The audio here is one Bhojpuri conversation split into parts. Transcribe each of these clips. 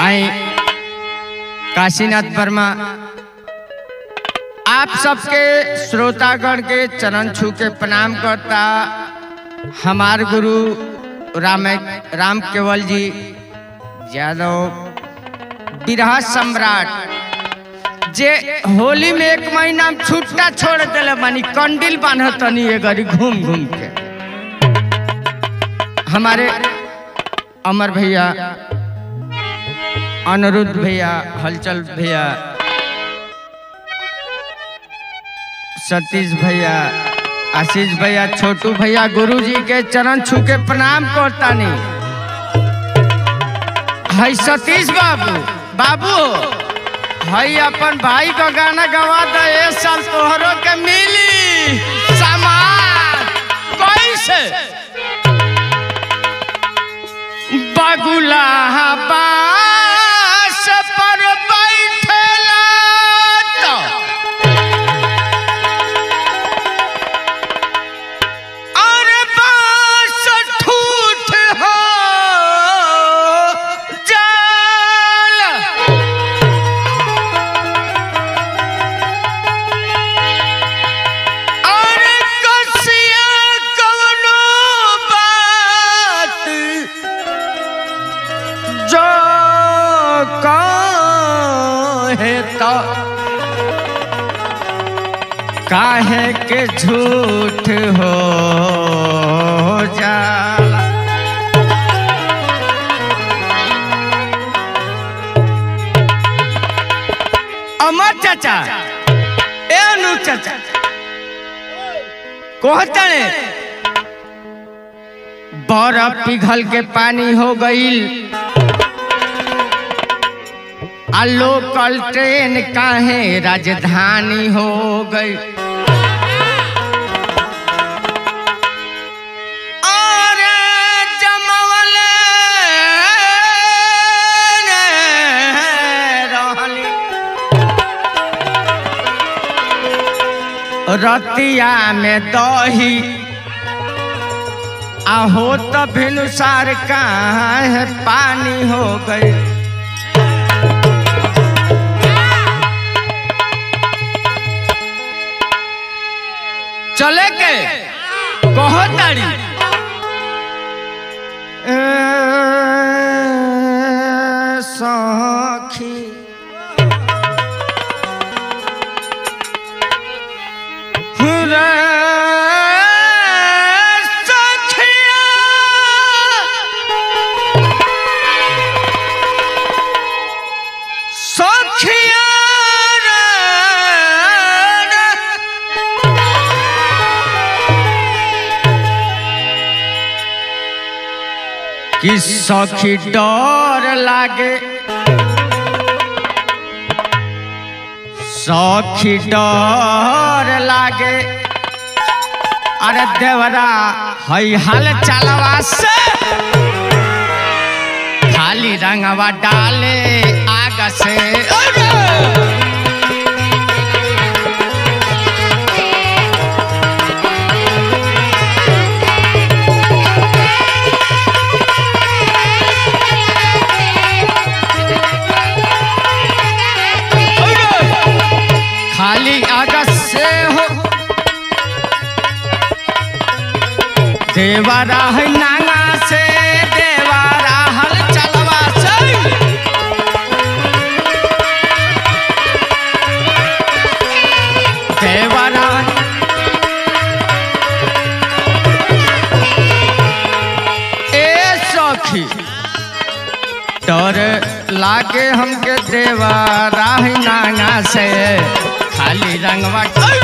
आई काशीनाथ वर्मा आप सबके श्रोतागण के चरण छू के प्रणाम करता हमार गुरु राम राम केवल जी यादव बिरहा सम्राट जे होली में एक महीना में छुट्टा छोड़ दिले मानी कंडिल बांधत तनी ये गरी घूम घूम के हमारे अमर भैया अनिरुद्ध भैया हलचल भैया सतीश भैया आशीष भैया छोटू भैया गुरु जी के चरण छू के प्रणाम करता नहीं है सतीश बाबू बाबू हई अपन भाई का गाना गवा दे ए साल तोहरो के मिली सामान कैसे बगुला बास पर बैठेला तो अरे बास ठूठ हो जाला अरे कसिया कवनो बात जो कहे तो काहे के झूठ हो जाला अमर चाचा ए अनु चाचा कहते बर्फ पिघल के पानी हो गईल आ लोकल ट्रेन काहे राजधानी हो गई अरे जमवले रहली रतिया में दही आहो तो भिनुसार कहाँ पानी हो गई चले के कहो तारी ए, सखी रे सखिया सखिया रे कि सखी डर लागे सखी डर लागे अरे देवरा हई हाल चलवा से खाली रंगवा डाले आग से अरे! खाली आगस से हो देवारा है नांगा से देवारा हल चलवा से देवारा ए सखी डर लागे हमके देवा राही नांगा से खाली रंगवा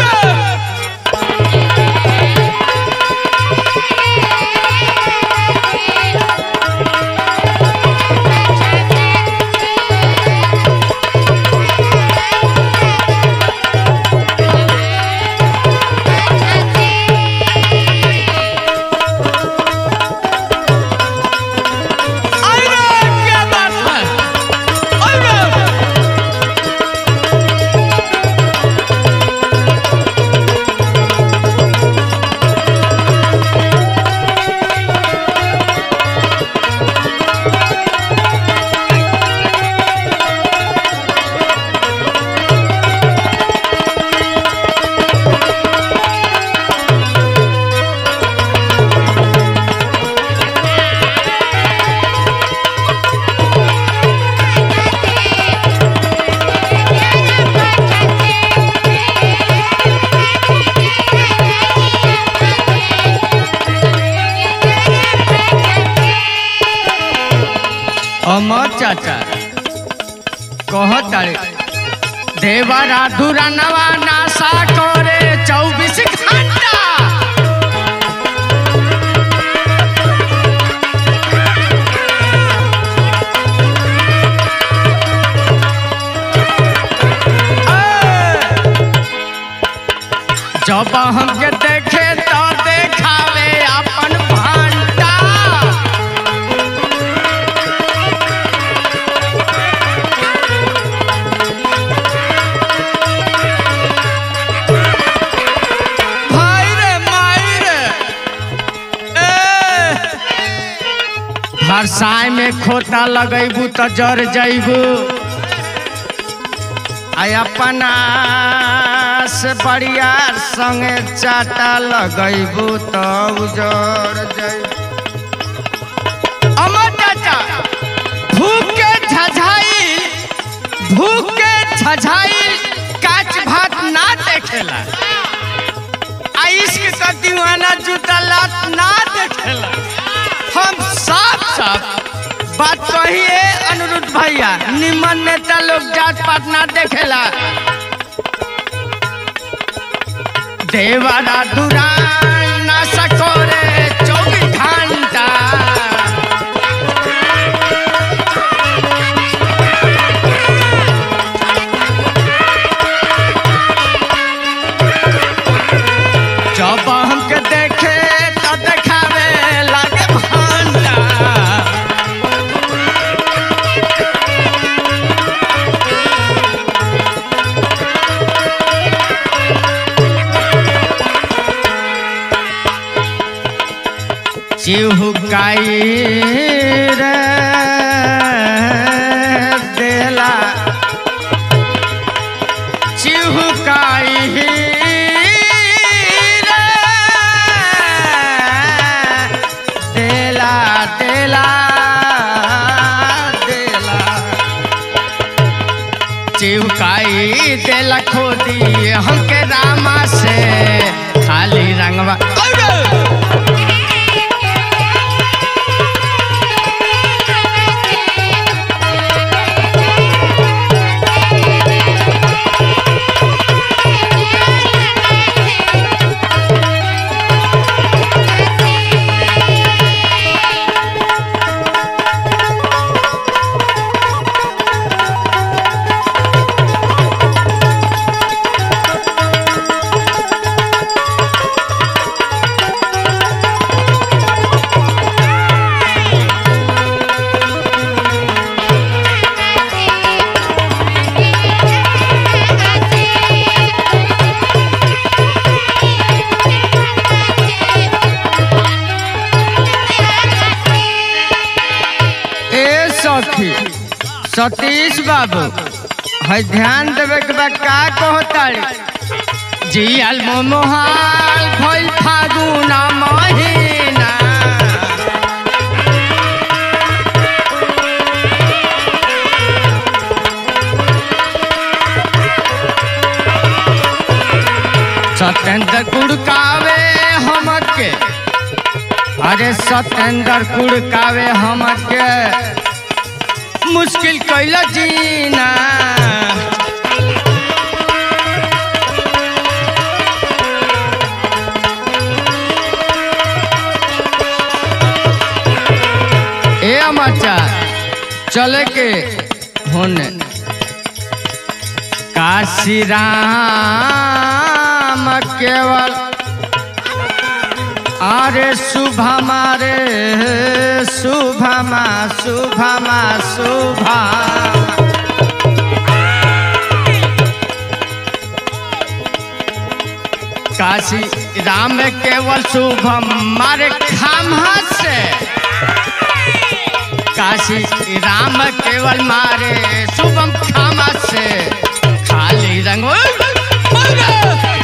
अरे क्या बात है अरे अमर चाचा कहतारे देवरा दुरानवा नासा करे चौबीस घंटा जब हमके देखे तो देखावे अपन भांटा भाई रे माई रे ए! भरसाई में खोता लगैबू तो जर जैबू आई अपना से बढ़िया संगे चाटा लगैबू तो उजर जैबू अमर चाचा भूख के झझाई भूख के झझाई काच भात ना देखेला आ इश्क का दीवाना जूता लात ना देखेला हम साफ साफ बात कहिए अनुरुद्ध भैया निमन नेता लोग जात पात ना देखेला देवारा दुरान ना सकोरे चौबीस घंटा जब हमके देखे तो देखावे लागे भांटा चिहुकाई रे देला चिहुकाई रे देला देला देला चिहुकाई देला खोदी हमके रामा से खाली रंगवा अरे! ए सखी सतीश बाबू है ध्यान देवे के बा का कहताड़ी जियल मोहाल भइल फागुन महीना सत्येंद्र कुड़कावे हमके अरे सत्येंद्र कुड़कावे हमके मुश्किल कैल जीना ए अमाचा चले के होने काशी राम केवल अरे शुभमा रे शुभमा शुभमा शुभमा काशी राम केवल शुभम मारे खामा से काशी राम केवल मारे शुभम खामा से खाली रंग